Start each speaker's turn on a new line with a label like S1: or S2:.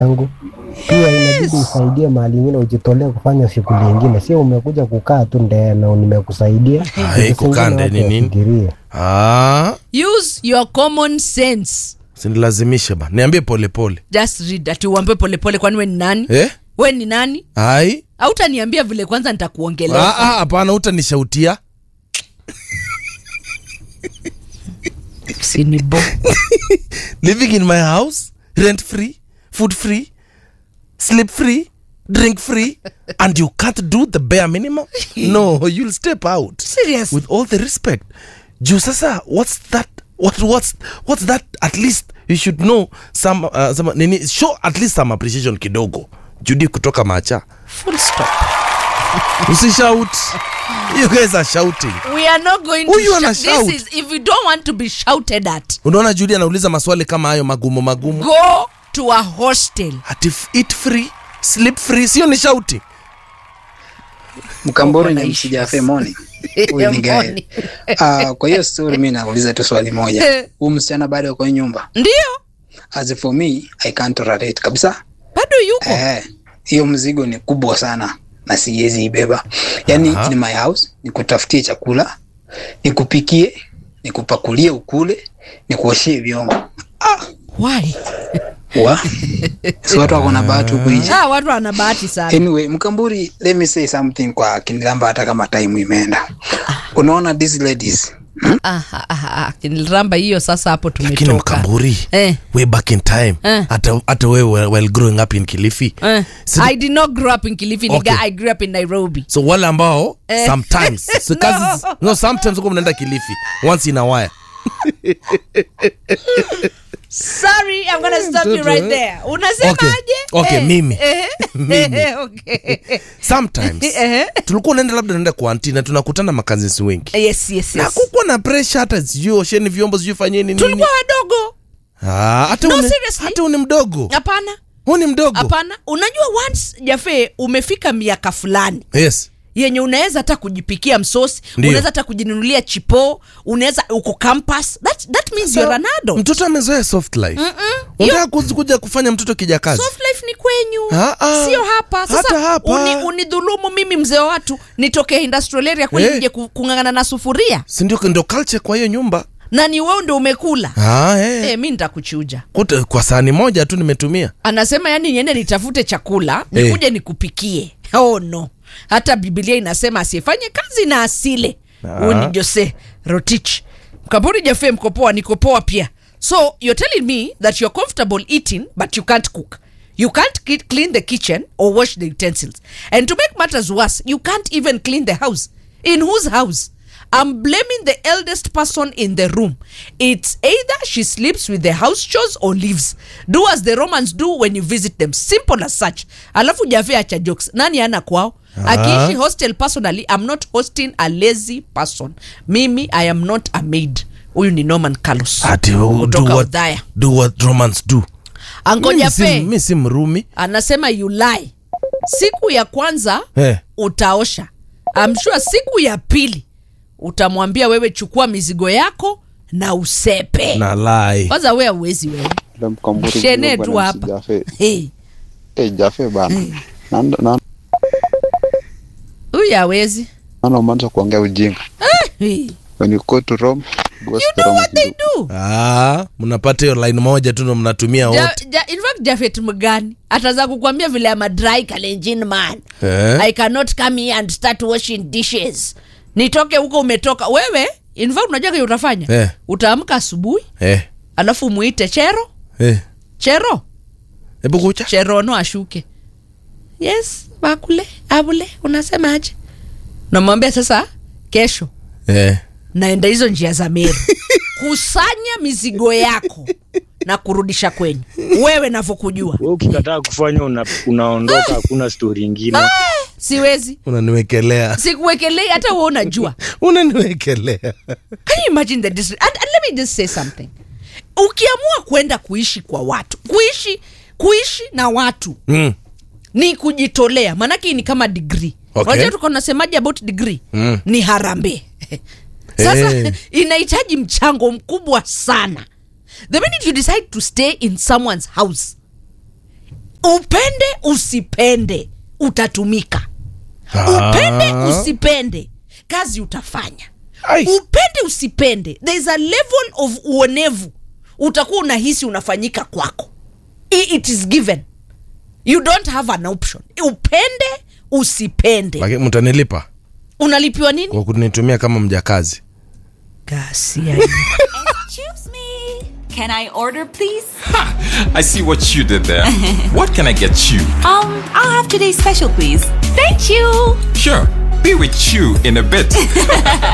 S1: yangu pia inabidi usaidie mahali ingine, ujitolee kufanya shughuli ingine, sio umekuja kukaa tu ndee na nimekusaidia.
S2: Hai,
S1: Vitu
S2: kukaa
S1: zingine
S2: ndee
S1: watu
S2: ni nini?
S1: wafikirie.
S2: Ah,
S3: use your common sense
S2: sinilazimishe ba niambie polepole
S3: just read ati uambie polepole kwani we ni nani
S2: eh?
S3: we ni nani
S2: ai
S3: autaniambia vile kwanza nitakuongelea
S2: Ah, ah, hapana utanishautia
S3: sinibo
S2: living in my house rent free food free sleep free drink free and you can't do the bare minimum no you'll step out
S3: serious
S2: with all the respect juu sasa what's that what, what's, what's that at least you should know some, uh, some nini show at least some appreciation kidogo judi kutoka macha
S3: full stop
S2: usishout you guys are shouting
S3: we are not going
S2: Who
S3: to
S2: you wanna
S3: shout.
S2: shout?
S3: this is if you don't want to be shouted at
S2: unaona judi anauliza maswali kama hayo magumu magumu
S3: go to a hostel
S2: ati f- eat free sleep free sio ni shouting
S4: Mkamburi
S3: Wako
S4: na
S3: na
S4: msijafe moni. Huyu ni
S3: Moni.
S4: gae. Ah, kwa hiyo story mimi nauliza tu swali moja. Huyu msichana bado yuko kwenye nyumba.
S3: ndio
S4: As for me, I can't tolerate kabisa.
S3: bado yuko
S4: Eh, hiyo mzigo ni kubwa sana na siwezi ibeba. Yaani
S2: Aha.
S4: in my house nikutafutie chakula, nikupikie, nikupakulie ukule, nikuoshie vyombo. Ah,
S3: why
S4: wa. Si watu wako na bahati huku nje.
S3: ah, watu wana bahati sana
S4: Anyway, Mkamburi, let me say something kwa kinilamba hata kama time imeenda. Unaona these ladies
S3: Ah, ah, ah, ah, kiniliramba hiyo sasa hapo
S2: lakini
S3: tumetoka
S2: mkamburi
S3: Eh.
S2: way back in time
S3: Eh.
S2: hata hata wewe while growing up in kilifi
S3: Eh,
S2: Si-
S3: I did not grow up in Kilifi, nigga.
S2: Okay.
S3: I grew up in Nairobi.
S2: so wale ambao
S3: Eh.
S2: sometimes so kazi,
S3: No.
S2: no sometimes uko mnaenda kilifi once in a while
S3: Sorry, I'm gonna stop you
S2: Mtoto,
S3: right
S2: eh.
S3: there. Unasemaje?
S2: Okay,
S3: Eh,
S2: mimi.
S3: eh,
S2: Mimi.
S3: eh, okay.
S2: sometimes
S3: Eh.
S2: tulikuwa unaenda labda naenda kwa anti na tunakutana makazisi wengi
S3: Yes, yes,
S2: na
S3: yes.
S2: kukuwa na pressure hata sijui osheni vyombo sijui fanyeni nini
S3: Tulikuwa wadogo.
S2: Ah, hata
S3: No,
S2: une-
S3: seriously.
S2: hata uni mdogo
S3: Hapana.
S2: huu ni mdogo
S3: Hapana. Unajua once Jafe umefika miaka fulani
S2: yes
S3: yenye unaweza hata kujipikia msosi,
S2: Ndio.
S3: unaweza hata kujinunulia chipo, unaweza uko campus. That that means you're an adult.
S2: mtoto amezoea soft life unataka kuzi- kuja kufanya mtoto kijakazi
S3: soft life ni kwenyu
S2: Ah, ah.
S3: sio hapa sasa
S2: Hata hapa.
S3: uni, unidhulumu mimi mzee wa watu nitokee industrial area kweli
S2: Eh.
S3: nije ku- kung'ang'ana na sufuria
S2: sindio ndo culture kwa hiyo nyumba
S3: na ni wewe ndo umekula
S2: ah, eh.
S3: eh, mi nitakuchuja
S2: Kute, kwa sahani moja tu nimetumia
S3: anasema yani niende nitafute chakula
S2: Eh.
S3: nikuje nikupikie oh no hata bibilia inasema asiyefanye kazi na asile
S2: Ah.
S3: huyu ni jose rotich mkamburi jafe mkopoa nikopoa pia so you're telling me that you're comfortable eating but you can't cook you can't ki- clean the kitchen or wash the utensils and to make matters worse you can't even clean the house in whose house I'm blaming the eldest person in the room. It's either she sleeps with the house chores or leaves. Do as the Romans do when you visit them. Simple as such. Alafu jafe acha jokes. Nani ana kwao? Akiishi hostel personally, I'm not hosting a lazy person. Mimi, I am not a maid. Huyu ni Norman Carlos.
S2: Ati, oh, do
S3: Kutoka
S2: what,
S3: Udhaya.
S2: do what romans do
S3: Ango
S2: Mimi si-
S3: jafe
S2: mi si mrumi
S3: anasema you lie. Siku ya kwanza
S2: Eh.
S3: utaosha. I'm sure siku ya pili utamwambia wewe chukua mizigo yako na usepe.
S2: na lai
S3: kwanza we auwezi wewe
S5: Ule mkamburi
S3: shene
S5: mdogo
S3: tu
S5: bwana
S3: hapa
S5: msijafe.
S3: hey,
S5: Eh, jafe bana. Na- na-
S3: huyu awezi
S5: Naona umeanza kuongea ujinga.
S3: hey.
S5: When you go to Rome, go
S3: you
S5: to
S3: know
S5: Rome
S3: what they
S5: kidogo.
S3: do
S2: ah, mnapata hiyo line moja tu ndo mnatumia
S3: ja,
S2: wote
S3: ja, in fact jafet mgani ataza kukwambia vile ama dry kalenjin man
S2: Eh?
S3: i cannot come here and start washing dishes nitoke huko umetoka wewe in fact unajua kile utafanya
S2: Eh.
S3: utaamka asubuhi
S2: eh,
S3: alafu muite chero
S2: eh.
S3: chero
S2: hebu kucha
S3: cherono ashuke yes bakule abule unasemaje namwambia sasa kesho
S2: eh.
S3: naenda hizo njia za meru kusanya mizigo yako na kurudisha kwenyu wewe navyokujua
S6: Wewe ukikataa kufanya una, unaondoka, hakuna stori ingine.
S3: siwezi
S2: unaniwekelea
S3: sikuwekelei hata we unajua
S2: unaniwekelea
S3: can you imagine the dis- and, and let me just say something ukiamua kwenda kuishi kwa watu kuishi kuishi na watu
S2: mm.
S3: ni kujitolea maanake hii ni kama degree
S2: Okay.
S3: unajua tuko nasemaje about degree
S2: Mm.
S3: ni harambee sasa
S2: Eh.
S3: inahitaji mchango mkubwa sana the minute you decide to stay in someone's house upende usipende utatumika upende
S2: Ah.
S3: usipende kazi utafanya
S2: Ai.
S3: upende usipende there is a level of uonevu utakuwa unahisi unafanyika kwako I- it is given you don't have an option upende usipende
S2: Lakini mtanilipa
S3: unalipiwa nini
S2: kwa kunitumia kama mjakazi
S3: gasia
S7: Excuse me. Can I order, please?
S8: I see what you did there. what can I get you?
S7: Um, I'll have today's special, please. Thank you.
S8: Sure, be with you in a bit.